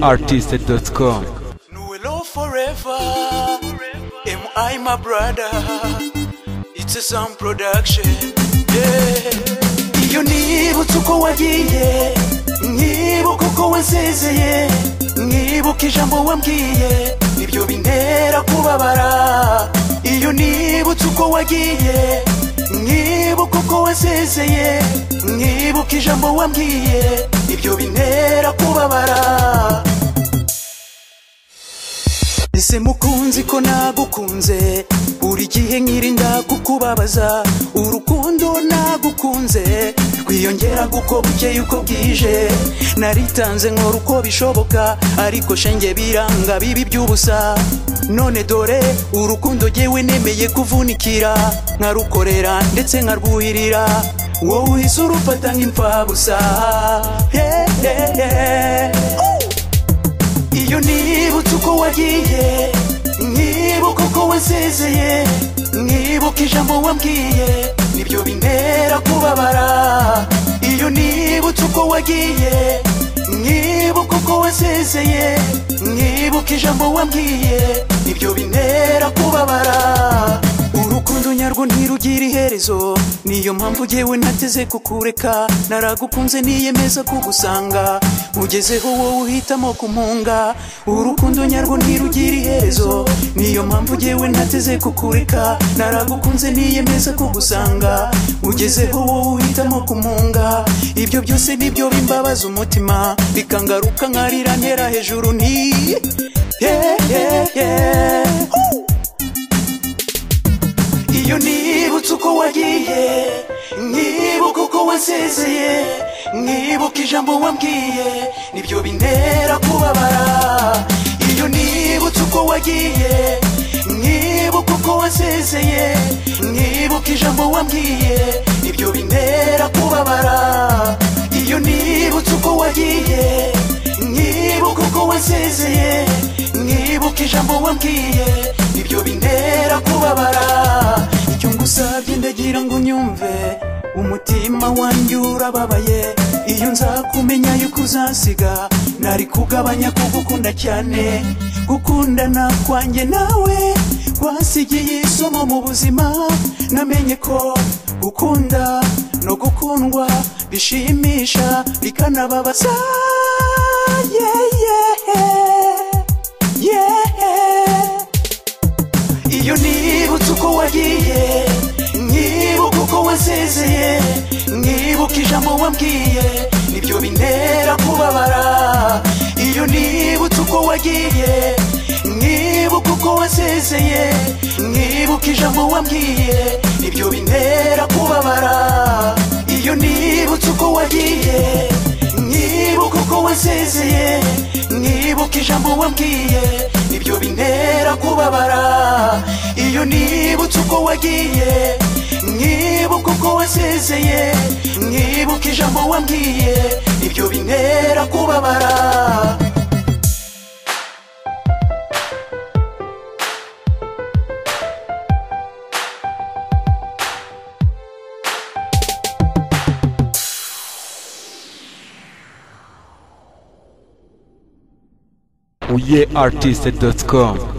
uyeartist.com Nuelo forever. Am I my brother? It's a sound production. Yeah. Iyo nibutse uko wagiye, nkibuka uko wansezeye, nkibuka ijambo wambwiye, nibyo bintera kubabara. Iyo nibutse uko wagiye, nkibuka uko wansezeye, nkibuka ijambo wambwiye, nibyo bintera kubabara. ese mukunzi ko nagukunze buri gihe nkirinda kukubabaza urukundo nagukunze rwiyongera kuko bukeye uko bwije naritanze nkora uko bishoboka ariko shenge biranga bibi by'ubusa none dore urukundo jyewe nemeye kuvunikira nkarukorera ndetse nkarwuhirira wowe uhise urufata nk'imfabusa yeah, yeah, yeah. iyo nibutse uko wagiye nkibuka uko wansezeye nkibuka ijambo wambwiye nibyo bintera kubabara iyo nibutse uko wagiye nkibuka uko wansezeye nkibuka ijambo wambwiye nibyo bintera kubabara urukundo nyarwo ntirugira iherezo niyo mpamvu jyewe nateze kukureka naragukunze niyemeza kugusanga ugezeho wowe uhitamo kumunga urukundo nyarwo ntirugira iherezo niyo mpamvu jyewe nateze kukureka naragukunze niyemeza kugusanga ugezeho wowe uhitamo kumunga ibyo byose nibyo bimbabaza umutima bikangaruka nkarira ntera hejuru nti yeah, yeah, yeah. Ooh. iyo nibutse uko wagiye nkibuka uko wansezeye nkibuka ijambo wambwiye nibyo bintera kubabara iyo nibutse uko wagiye nkibuka uko wansezeye nkibuka ijambo wambwiye nibyo bintera kubabara iyo nibutse uko wagiye nkibuka uko wansezeye nkibuka ijambo wambwiye nibyo bintera kubabara icyo ngusabye ndagira ngo unyumve umutima wanjye urababaye iyo nzakumenya yuko uzasiga nari kugabanya kugukunda cyane gukundana kwanjye nawe wasigiye isomo mu buzima namenye ko gukunda no gukundwa bishimisha bikanababaza yeah, yeah, yeah. iyo nibutse uko wagiye nkibuka uko wansezeye nkibuka ijambo wambwiye nibyo bintera kubabara iyo nibutse uko wagiye nkibuka uko wansezeye nkibuka ijambo wambwiye nibyo bintera kubabara iyo nibutse uko wagiye nkibuka uko wansezeye nkibuka ijambo wambwiye nibyo bintera kubabara iyo nibutse uko wagiye nkibuka uko wasezeye nkibuka ijambo wambwiye nibyo bintera kubabara uyeartist.com